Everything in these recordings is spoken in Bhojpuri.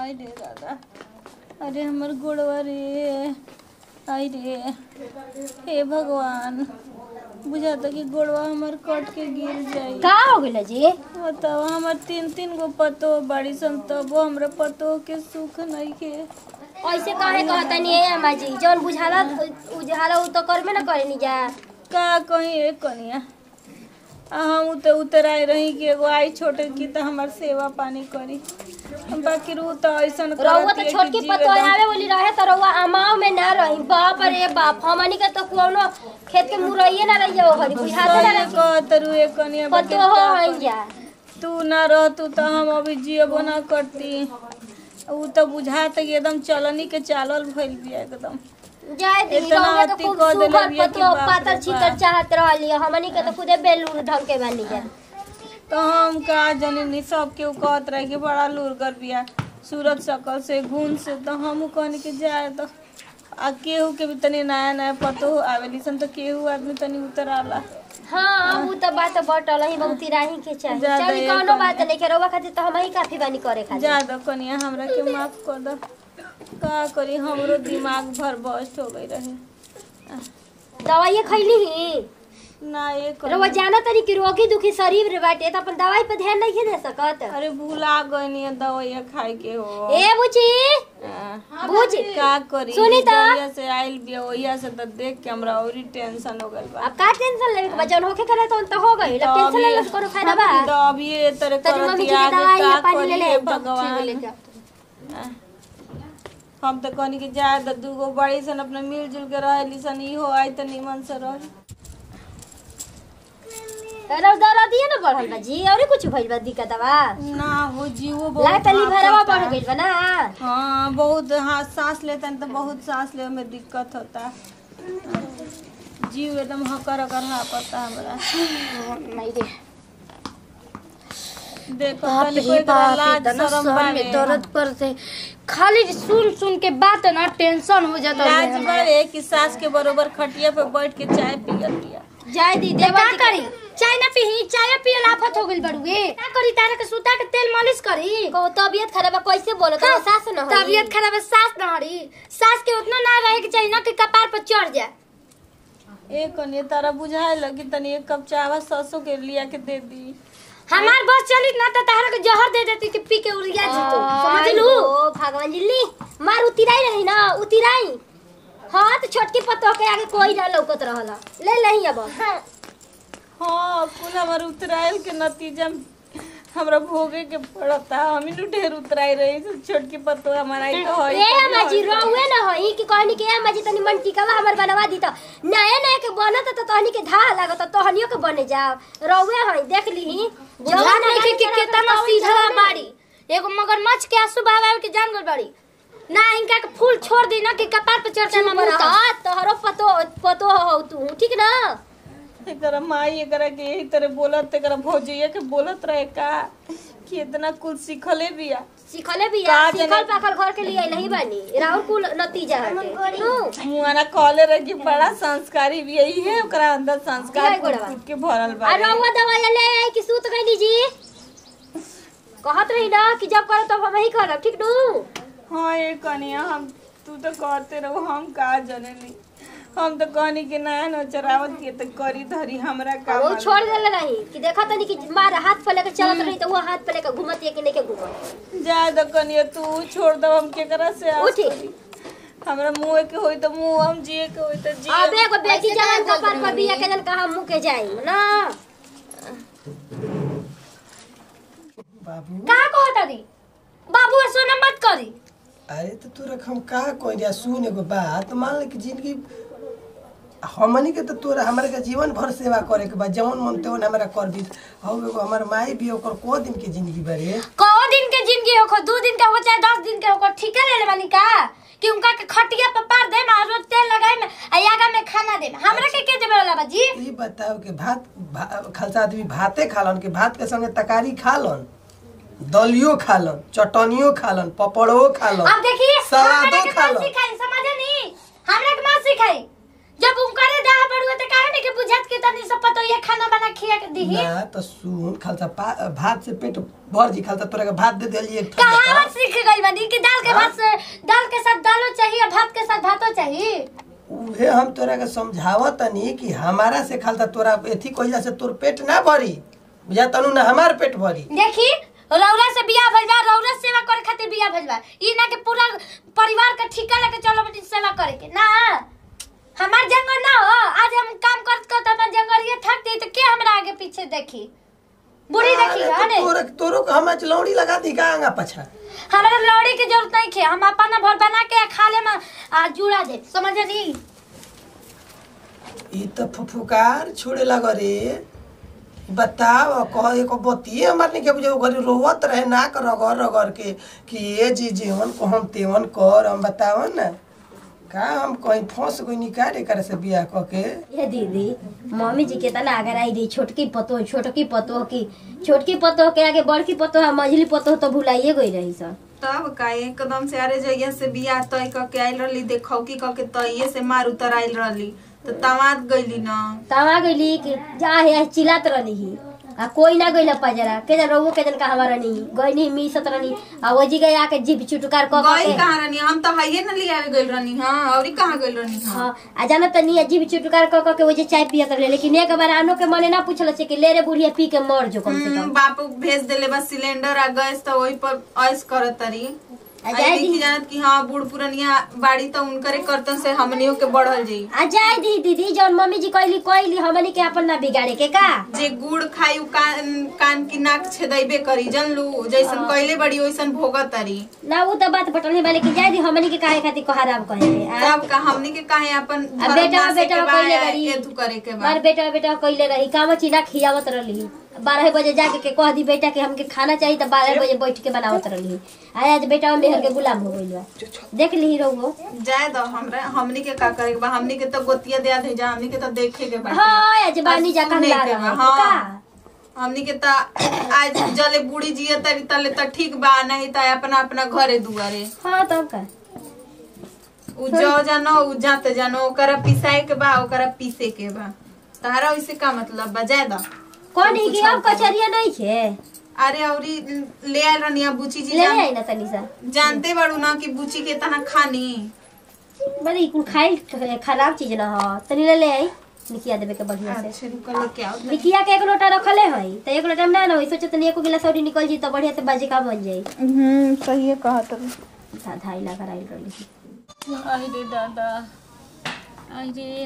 आई रे दादा अरे हमर गोड़वा रे आई रे हे भगवान बुझाता कि गोड़वा हमर कट के गिर जाई का हो गइल जी बताओ हमर तीन तीन गो पतो बड़ी सन तबो हमरा पतो के सुख नहीं के ऐसे काहे कहतनी है अम्मा जी जौन बुझाला उझाला उ तो करबे ना करे जा का कहीं एक कनिया आ हम उते उतराई रही कि एगो आई छोटे की तो हमार सेवा पानी करी बाकी रू तो ऐसन रउआ तो करतिए कि छोटकी जीवे पतो दम- आवे बोली रहे तो रउआ अमाव में ना रही बाप रे बाप हमनी के तो कोनो खेत के मुरइये ना रही हो घरी बुझाते ना सही रही कहत रू एक कनिया बाकी पतो हो का हई करी? जा तू ना रहतू तो हम अभी जियबो ना करती ऊ तो बुझात कि एकदम चलनी के चालल भइल बिया एकदम जाए दी इतना रउआ तो अति खूब कह देले सुखल बिया कि पतो बाप रे पातर बाप। छितर चाहत रहली हमनी के तो खुदे बेलूर ढंग के बानी जा तो हम का जानी सब केहू कहत रहे कि बड़ा लुरगर बिया सूरत सकल से घून से तो हम कहनी कि जाए तो आ केहू के भी तनी नया नया पतो आवेली सन तो केहू आदमी तनी उतर आला हाँ उ तो बात बटल ही बहुत राही के चाहिए ज्यादा चली ये कौनो कम- बात नहीं के रउआ खातिर तो हम ही काफी बानी करे खातिर जा दो कनिया हमरा के माफ कर दो का करी हमरो दिमाग भर बस्ट हो गई रहे दवाई खैली ही ना ये रउआ कनिया जाना तनी कि रोगी दुखी शरीर रे बाटे तो अपन दवाई पे ध्यान नहीं दे सकत अरे भूला गई दवाइया खाए के हो ए बुची आ, बुझ का करी सुनी त। जहिया से आइल बिया ओहिया से तो देख के हमरा औरी टेंशन हो गइल बा अब का टेंशन लेवे के बा जौन होके करे तो तो हो गई अब टेंशन लेले से कोनो फायदा बा तो अभी ये तरह तनी मम्मी करती जी के आगे दवाई का या पानी ले करी ले हे तब ठीक ले भगवान जा हम तो कहनी कि जाए तो दूगो बड़ी सन अपना मिलजुल के रहेली सन इहो आई तो निमन से रही रउ दरा दिए ना बढ़ल बा जी और कुछ भइल बा दिक्कत बा ना हो जीवो लाग बहुत तली भरवा हाफ बढ़ होता है। गइल बा ना हाँ बहुत हाँ सांस लेते हैं तो बहुत सांस लेवे में दिक्कत होता है जीव एकदम हकर हकर हापता हमरा नहीं रे देखो बाप तनी रे कोई बाप लाज इतना शरम सर बावे। में दर्द करते खाली सुन सुन के बात ना टेंशन हो जाता है लाज हमारा। बावे कि सास के बरोबर खटिया पे बैठ के चाय पियत बिया जाय दी तो देवा का करी चाय ना पी चाय पियल आफत हो गइल बड़ुए का करी तारा के सुता के तेल मालिश करी को तबियत खराब है कैसे बोलो तो सास न हो तबियत खराब है सास ना हरी सास के उतना ना रहे के चाहिए ना कि कपार पर चढ़ जाए एक कनिए तारा बुझाए लगी तनी एक कप चावा ससो के लिया के दे दी हमार बस चली ना तो तारा के जहर दे देती कि पी के उड़िया जी तो समझ लू ओ भगवान जी ली मार उतिराई रही ना उतिराई हाँ तो छोटकी पत्तो के आगे कोई ना लौकत रहला ले लही अब हाँ कुल हमार उतराइल के नतीजा में हमरा भोगे के पड़ता हम ही ढेर उतराई रही से छोटकी पत्तो हमारा ही तो है ए अम्मा जी रोवे न होई कि कहनी के अम्मा जी तनी मन टिकावा हमर बनवा दी त नया नया के बनत त तहनी के धा लागत तहनियो के बने जाओ रोवे होई देख लीही बुझात नहीं कि कि कितना सीधा बाड़ी एगो मगरमच्छ के आंसू बहावे के जान गल बाड़ी ना इनका के फूल छोड़ दी ना कि कपार पे चढ़ जाए चुप रह तोहरो पतो पतो हो तू ठीक ना एकरा माई एकरा के यही तरह बोलत एकरा भौजैया के बोलत रहे का कि इतना कुल सीखले बिया सिखले भी का यार जाने- सिखल पाखल घर के लिए नहीं बनी राहुल कुल नतीजा हटे नु मुआना कहले रहे कि बड़ा संस्कारी भी यही है ओकरा अंदर संस्कार दिखाई कूट गोड़वा। कूट के भरल बा आ रहुआ दवाई ले आई कि सूत गई जी कहत रही ना कि जब करो तब हम ही करब ठीक नु हाँ ये कनिया हम तू तो कहते रहो हम का जने नहीं हम तो कहनी कि नया न चरावत के तो करी धरी हमरा का वो मालूम। छोड़ देले रही कि देखा तनी कि मार हाथ पे लेकर चलत रही तो वो हाथ पे लेकर घूमत है कि नहीं के घूमत जा दो कनिया तू छोड़ दो हम केकरा से आस उठी। करी। हमरा मुंह के होई तो मुंह हम जिए के होई तो जिए अब एगो बेटी जान कपार पर बिया के जन कहा मुंह के जाई ना बाबू का कहता दी बाबू सोना मत करी अरे तो तू रख हम का कोई दिया सुन एगो बात मान ले कि जिंदगी हमनी के तो तोरा हमरा के जीवन भर सेवा करे के बा जवन मन तेवन हमरा कर दी हौ एगो हमर माई भी ओकर को दिन के जिंदगी बारे कौ दिन के जिंदगी हो दो दिन का हो चाहे दस दिन के हो ठीक है ले ले बानी का कि उनका के खटिया पे पार दे ना रोज तेल लगाए में आ यागा में खाना दे हमरा के के देबे वाला बाजी ई बताओ कि भात भा, खालसा आदमी भाते खालन कि भात के संगे तरकारी खालन दलियो खालन चटनियो खालन पपड़ो खालन अब देखिए हमरा सलादो के मत खालन सिखाई समझे नी हमरा के मत सिखाई जब उनकरे दाह पड़ुए त काहे नहीं के बुझत के तनी सब पतो ये खाना बना खिया के दीही ना तो सुन खालसा पा- भात से पेट भर जी खालसा तोरा के भात दे देली एक कहां ठंडा सीख गई बानी कि के भात से दाल के साथ दालो चाहिए भात के साथ भातो चाहिए उहे हम तोरा के समझावत तनी कि हमारा से खालता तोरा एथी कइला से तोर पेट ना भरी बुझा तनु ना हमार पेट भरी देखी रौरा से बियाह भइल बा रौरा से सेवा करे खातिर बियाह भइल बा ई ना के पूरा परिवार के ठिका लेके चलो बटी सेवा करे के ना हमार जंगल ना हो आज हम काम करत करत हमार जंगल ये थक गई तो के हमरा आगे पीछे देखी बुढ़ी देखी अरे है तो तोरा तोरो के हम आज लौड़ी लगा दी का आगा पछा हमारे लौड़ी की जरूरत नहीं है हम अपना भर बना के खा ले में आ, जुड़ा दे समझ रही ई तो फुफुकार छोड़े लग रे बताओ कह एको बतिए हमार नहीं के बुझे घरी रोवत रहे नाक रगड़ रगड़ के कि ये जी जीवन को हम तेवन कर हम बताओ ना का हम कहीं फंस गई निकाले करे से बियाह क के ये दीदी मम्मी जी के तना अगर आई रही छोटकी पतो छोटकी पतो की छोटकी पतो के आगे बड़की पतो है मझली पतो तो भुलाइए गई रही सर तब का एकदम से अरे जइया से बियाह तय क के आइल रहली देखौकी क के तइये से मार उतर आइल रहली तो तमाद गइली न तवा गईली कि जा है चिल्लात रहली ही आ कोई ना गईला पजरा के जन रहुओ के जन का हमारा नहीं गई नहीं मी सत रहनी आ वो जी गई आके जीभ चुटकार क क गई के कहाँ रहनी हम तो हाइये न लियावे गइल रहनी हां औरी कहाँ गइल रहनी हां हाँ आ जाना त नहीं जीभ चुटकार क क के वो जे चाय पियत रहे लेकिन एक बार आनो के मने ना पूछल से कि ले रे बुढ़िया पी के मर जो कम से हम्म, कम बाप भेज देले बस सिलेंडर आ गैस तो वही पर ऐस करत तरी आ आई जाए देखी दी जानत कि हाँ बूढ़ पुरनिया बाड़ी तो उनकरे करतन से हमनियों के बढ़ल जी आ जाए दी दीदी जौन मम्मी जी कहली कहली हमनी के अपन ना बिगाड़े के का जे गुड़ खाई उ कान कान की नाक छेदैबे करी जनलू जैसन कइले बड़ी वैसन भोगत तरी ना वो तो बात बटल नहीं लेकिन जाए दी हमनी के काहे खातिर खराब कहे के आ? तब का हमनी के काहे अपन आ धर्म बेटा नासे बेटा के बा कइले या बड़ी एथु करे के बा मार बेटा बेटा कइले रही काम चीना खियावत रहली बारह बजे जाके के कह दी बेटा के हमके खाना चाहिए तो बारह बजे बैठ के बनावत रहली आ आज बेटा मेहर के गुलाम हो गइल बा देख ली रहुओ जाए दो हमरा हमनी के का करे के बा हमनी के तो गोतिया दिया दे जा हमनी के तो देखे के बा हाँ आज बानी जा सुने कहला के रहा बा, है। हाँ। का हमनी के ता आज जले बूढ़ी जिए तरी तले त ठीक बा नहीं त अपना अपना घरे दुआरे हाँ तब का उ जो जानो उ जाते जानो ओकरा पिसाए के बा ओकरा पीसे के बा तारा वैसे का मतलब बा जाए दा कौन है कि अब कचरिया नहीं है अरे औरी ले आयल रहनी अब बुची जी ले जान, आई ना तनी सा जानते बाड़ू ना कि बुची के तना खानी बड़ी कुल खाई खराब चीज ना हो तनी ले ले आई निकिया देवे के बढ़िया से अच्छा रुको लेके आओ निकिया के एक लोटा रखले है तो एक लोटा में ना ना होई सोचे तनी एको गिलास और निकल जी तो बढ़िया से बाजी का बन जाई हम्म सही है कहा तो धा धाई लगा राइल रहली आई रे दादा आई रे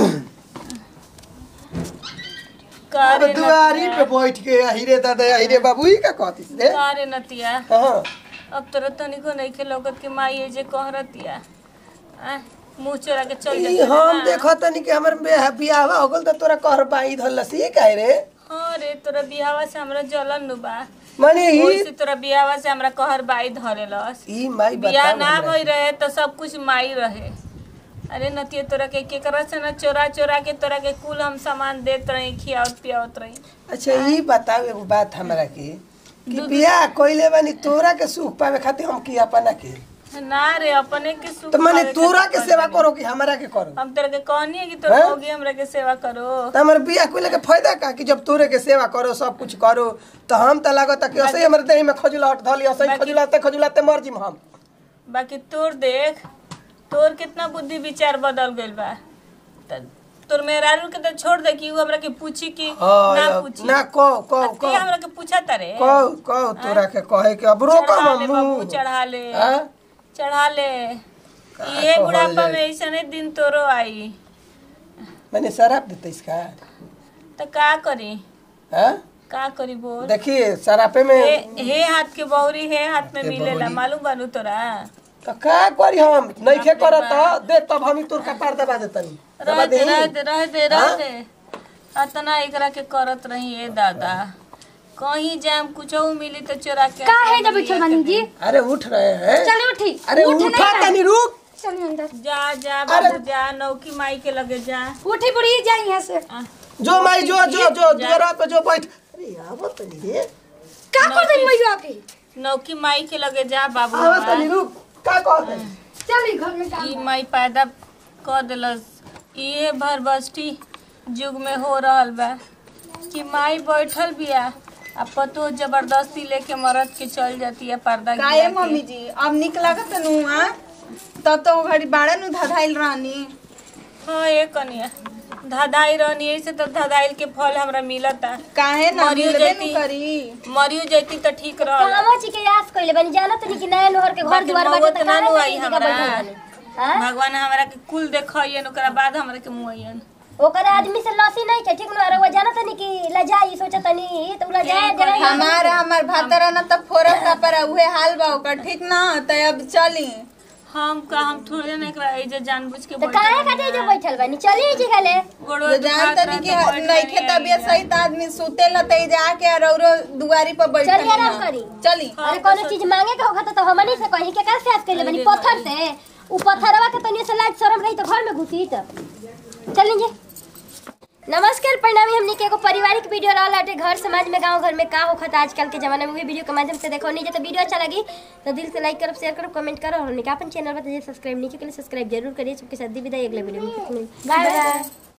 अब कारे दुआरी पे बैठ के हिरे दादा हिरे बाबू ही का कहती से कारे नतिया हाँ अब तोरा तनिको नहीं के लोगत के माई ये जे कहरतिया आ मुंह चोरा के चल ई जाता हम देखो तनी कि हमर बियाह बियाह हो गल त तोरा कहर बाई धलसी काहे रे हाँ रे तोरा बियावा से हमरा जलन नु बा माने ही ओइसे तोरा बियावा से हमरा कहर बाई धरेलस ई माई बियाह बता ना भई रहे तो सब कुछ माई रहे अरे नतिया तोरा के केकरा से ना चोरा चोरा के तोरा के कुल हम सामान देत रही खियावत पियावत रही अच्छा ई बताओ एगो बात हमरा के कि बियाह कइले बानी तोरा के सुख पावे खातिर हम की अपना के ना रे अपने के सुख तो माने पावे तोरा खातिर के सेवा करी। करो कि हमरा के करो हम तोरा के कहनी है कि तोरा हैं? होगी हमरा के सेवा करो तो हमर बियाह कइले के फायदा का कि जब तोरे के सेवा करो सब कुछ करो तो हम त लागत कि असही हमर देह में खजुलाहट धली असही बाकी- खजुलाते खजुलाते मर जिम हम बाकी तोर देख तोर कितना बुद्धि विचार बदल गइल बा त- तोर मेहरारू के तो छोड़ दे कि उ हमरा के पूछी कि हाँ, ना या- पूछी ना कहो कहो आ, ते कहो हमरा के पूछा तारे कहो कहो तोरा के कहे के अब रोको चढ़ा ले हम बाबू चढ़ा ले हाँ? चढ़ा ले ये कहल बुढ़ापा जाए? में ऐसने दिन तोरो आई मैंने शराब देते इसका तो का करी हाँ का करी बोल देखिए शराबे में हे हे हाथ के बहुरी हे हाथ में हे मिलेला बहुरी। मालूम बानू तोरा तो का करी हम नइखे करत दे तब हम तोर कपार दबा देतनी दबा रह दे दे रह दे रह दे रह हाँ? दे अतना एकरा के करत रही ए दादा कहीं जाम कुछ मिली तो चोरा के का है जब बैठल बानी जी अरे उठ रहे हैं चलिए उठी अरे उठ नहीं उठा रहा। तनी रुक चलिए अंदर जा जा अरे- बाबू जा नौकी माई के लगे जा उठी बुढ़ी जाए यहाँ से आ, जो माई जो जो जो जा। द्वारा पे जो बैठ अरे आवत तनी रे का कर दे मैया के नौकी माई के लगे जा बाबू आवत तनी रुक का कहत है चली घर में काम ई माई पैदा कर देलस इहे भर बस्ती युग में हो रहल बा कि माई बैठल बिया अब पतो जबरदस्ती लेके मरद के चल जाती है पर्दा काहे गिरा के। मम्मी जी अब निक लागत नु आ तब तो घड़ी बाड़ा नु धधाइल रहनी हाँ ये कनिया धदाई रहनी ऐसे तो धदाइल के फल हमरा मिलता काहे ना मरियो मिलबे जैती। नु करी मरियो जैती तो ठीक रहल कामो ची के यास कइले बनी जाना तनी कि नया नहर के घर बाकी दुआर मौत बाटे त ना काहे नु ना आई ई जगह हमरा। बैठल बानी? हाँ? भगवान हमरा के कुल देखइयन ओकरा बाद हमरा के मुआयन ओकर आदमी से लसी नहीं के ठीक न रहुआ जाना तनी कि लजाई सोचा तनी तो उ लजाए ठीक जाए है। हमार हमार भातरा ना तब फोरा पर उहे हाल बा ओकर ठीक ना त अब चली हम का हम थोड़े ना एकरा एजे जानबूझ के तो काहे खातिर जो बैठल बानी चली जी गले गोड़वा तो जान तनी कि नइखे तबियत सही त आदमी सुते ल तई जाके रौरो दुआरी पर बैठल चली आराम ना। करी। चली अरे कोनो चीज मांगे के होखत तो हमनी से कहीं के का से आज कइले बानी पत्थर से उ पत्थरवा के तनी से लाज शरम रही तो घर में घुसी त चली जी नमस्कार परिणामी हमनी के एगो पारिवारिक वीडियो रहल हटे घर समाज में गांव घर में का होखत आजकल के जमाना में वही वीडियो के माध्यम से देखो नहीं तो वीडियो अच्छा लगी तो दिल से लाइक करो शेयर करो कमेंट करो और हमनी के अपन चैनल पर सब्सक्राइब नहीं किया सब्सक्राइब जरूर करिए सबके साथ दी विदाई अगले वीडियो में बाय बाय